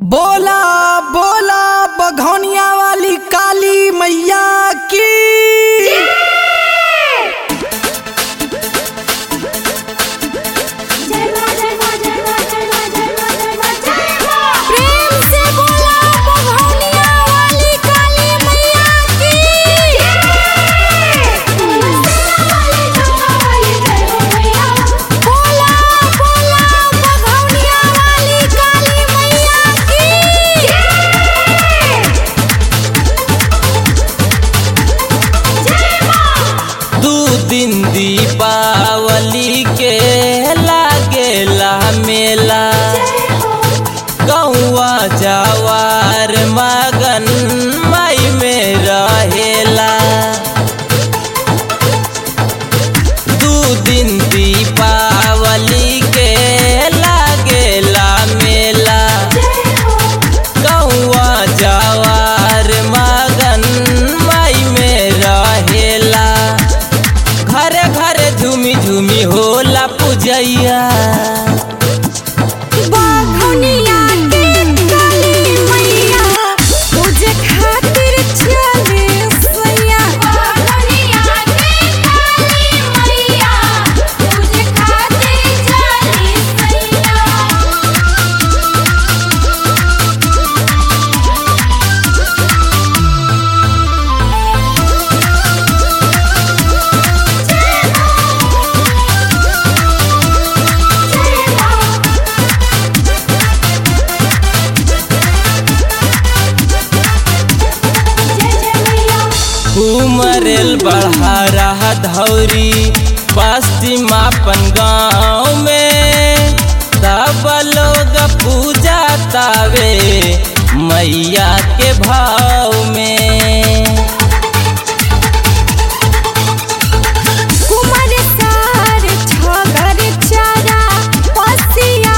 बोला बोला बघौनिया वाली काली मैया की प्रेम से बोला बघौनिया वाली काली मैया की बोला बोला बघौनिया वाली काली मैया की दू दिन दीपावली के लागेला मेला गौआ जवार मगन मई में रहेला दू दिन दीपावली के लागेला मेला गौआ जवार मगन मई में रहेला घरे घरे झूमी झूमी होला पूजैया बघौनिया के काली मैया पूजे खातिर चले सैया बघौनिया के काली मैया पूजे खातिर चले सैया उमरेल बढ़ारा धौरी पश्चिमापन गाँव में तब लोग पूजा तावे मैया के भाव में कुमार सार छगर चारा पसिया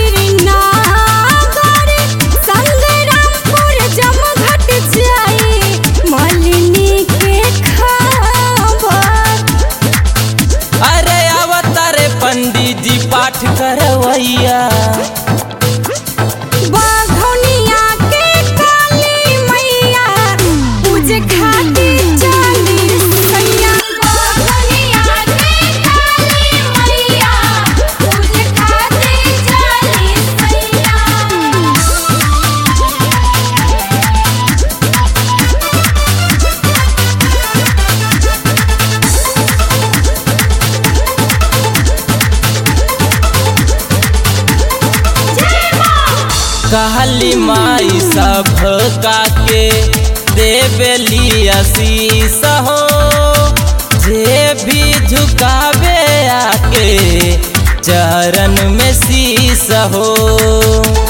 श्रीनगर संग्रामपुर जमघट जाई मलिनी के खबर अरे अवतारे पंडित जी पाठ करवैया बघौनिया के काली मैया पूजे खातिर चली सैया बघौनिया के काली मैया पूजे खातिर चली सैया कहली माई सब का के देवेली आशीष हो जे भी झुकावे आके चरण में शीस हो